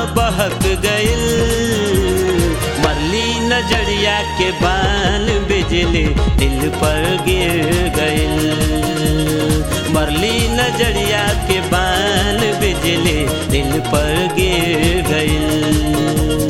बहक गइल मरली नजरिया के बान बिजली दिल पर गिर गइल मरली नजरिया के बान बिजली दिल पर गिर गइल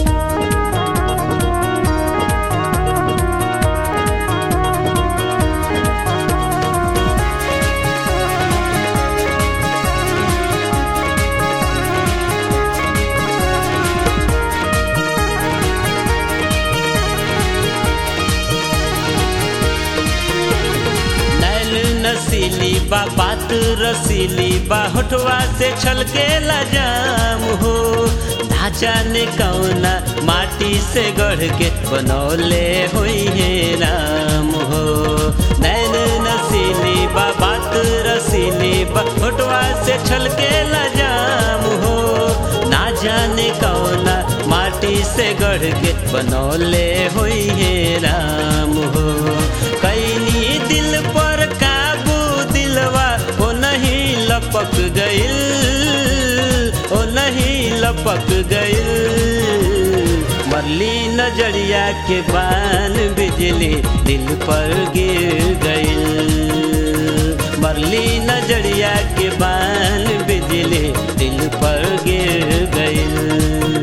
नैन नसीली बा बात रसीली बा होठवा से छलके जाम हो ढांचा ने कौना माटी से गढ़ के बनौले हुई है राम हो नैन नसीली बा बात रसीली बा होठवा से छलके जाम हो ना जाने कौना माटी से गढ़ के बनौले हुई है राम हो कैनी दिल पर काबू दिलवा ओ नहीं लपक गइल ओ नहीं लपक गइल मरली नजरिया के बान बिजली दिल पर गिर गइल मरली नजरिया के बान बिजली दिल पर गिर गइल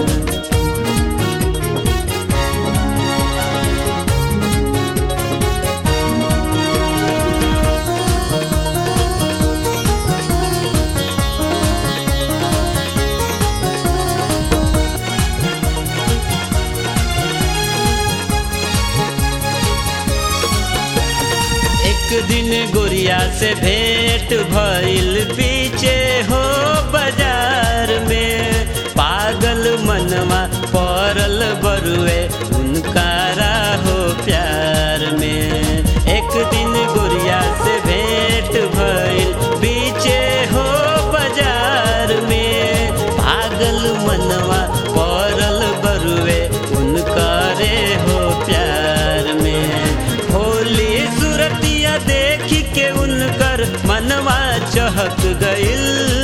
एक दिन गोरिया से भेंट भइल पीछे हो बाजार में पागल मनवा पड़ल बरुए उनका हो प्यार में एक दिन गोरिया से भेंट भइल पीछे हो बाजार में पागल मनवा पड़ल बरुए उनका हो प्यार में होली सूरतिया देख के उनकर मनवा चहक गइल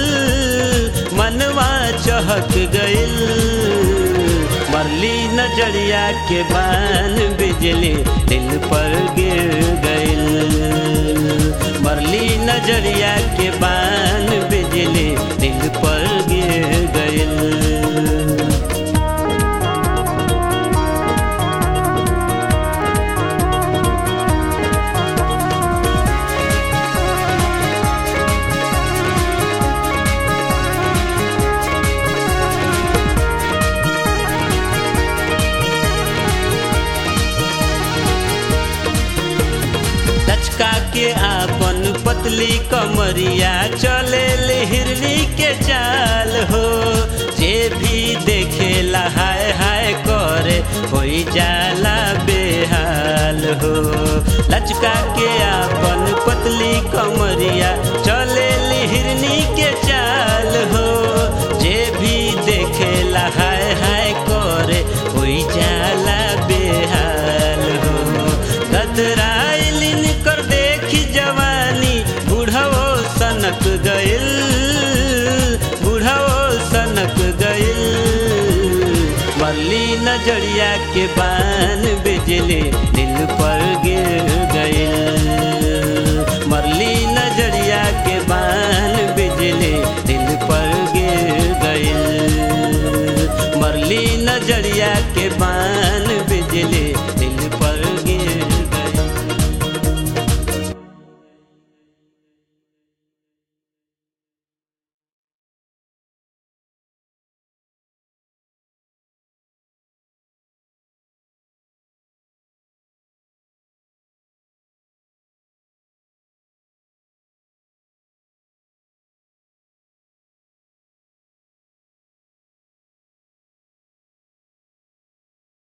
मनवा चहक गइल मरली नजरिया के बान बिजली दिल पर गिर गइल मरली नजरिया के बान बिजली दिल पर गिर गइल लचका के आपन पतली कमरिया चले हिरनी के चाल हो जे भी देखे हाय हाय करे होई जाला बेहाल हो लचका के आपन पतली कमरिया चले हिरनी के चाल हो जे भी देखे हाय हाय करे होई जाला बेहाल हो कतराइलिन कर देखी जवानी बुढ़वो सनक गइल बुढ़वो सनक गइल मरली नजरिया के बान बिजली दिल पर गिर गइल